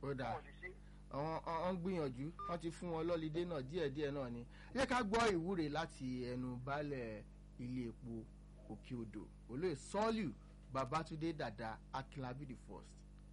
ó dáa wọn ò lè ṣe àwọn àwọn ń gbìyànjú wọ́n ti fún wọn lọ́lídé náà díẹ̀díẹ̀ náà ni ẹ jẹ́ ká gbọ́ ìwúre láti ẹnu baálẹ̀ ilé epo òkè odò olóyè sọ́ọ̀lù babatunde dada akinlabi the first.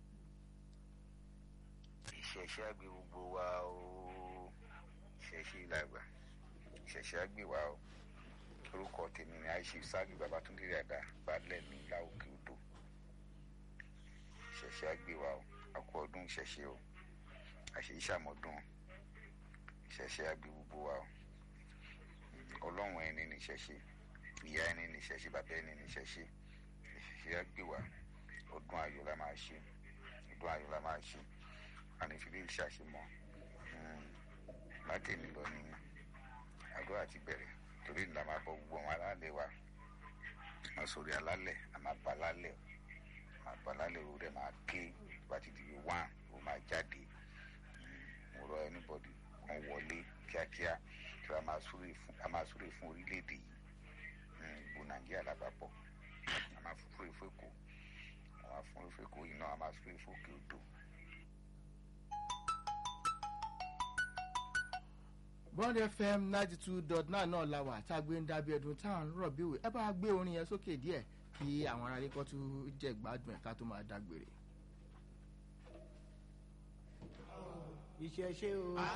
ìṣẹ̀ṣẹ̀ àgbẹ̀ gbogbo wa o ìṣẹ̀ṣẹ̀ ìlàgbà ìṣẹ̀ṣẹ̀ àgbẹ̀ wa o orúkọ tèmi ni àìṣe sáàgì babatunde dada balẹ̀ ní ìlà òkè odò ìṣẹ̀ṣẹ̀ àgbẹ̀ wa o àkú ọdún ìṣẹ̀ṣẹ̀ o àṣẹ ìṣàmọ́dún ìṣẹ̀ṣẹ̀ àgbẹ̀ gbogbo wa o ọlọ́run ẹni ní ìṣẹ̀ṣẹ̀ ìyá ẹni ní ìṣẹ̀ṣẹ̀ bàbá ẹni ní ìṣẹ̀ṣẹ̀ ìṣẹ̀ṣẹ̀ àgbẹ̀ wa ọdún ayọ̀ la máa ṣe ọdún ayọ̀ la máa ṣe ànífìlẹ ìṣàṣemọ látẹ̀mí lọ ní àdúrà ti bẹ̀rẹ̀ torí ńlá máa bọ gbogbo àwọn alálẹ̀ wa máa sórí alálẹ̀ a máa ba alálẹ̀ a máa ba alálẹ̀ o rẹ̀ máa ké bá ti di wán o máa jáde mo rọ anybody kan wọlé kíákíá tí a máa súré fún a máa súré fún orílẹ̀-èdè yìí gbogbo nàìjíríà lápapọ̀ a máa súré fún èkó a máa súré fún èkó yìí náà a máa súré fún òkè odò. bond fm ninety two dot nine náà la wà tá a gbé ń dábí ẹdun tá à ń rọ̀ bí òwe ẹ bá gbé orin yẹn sókè díẹ̀ kí àwọn aráalé kọ́ tún jẹ́ gbádùn ẹ̀ ká tó máa dágbére. ìṣẹ̀ṣe o.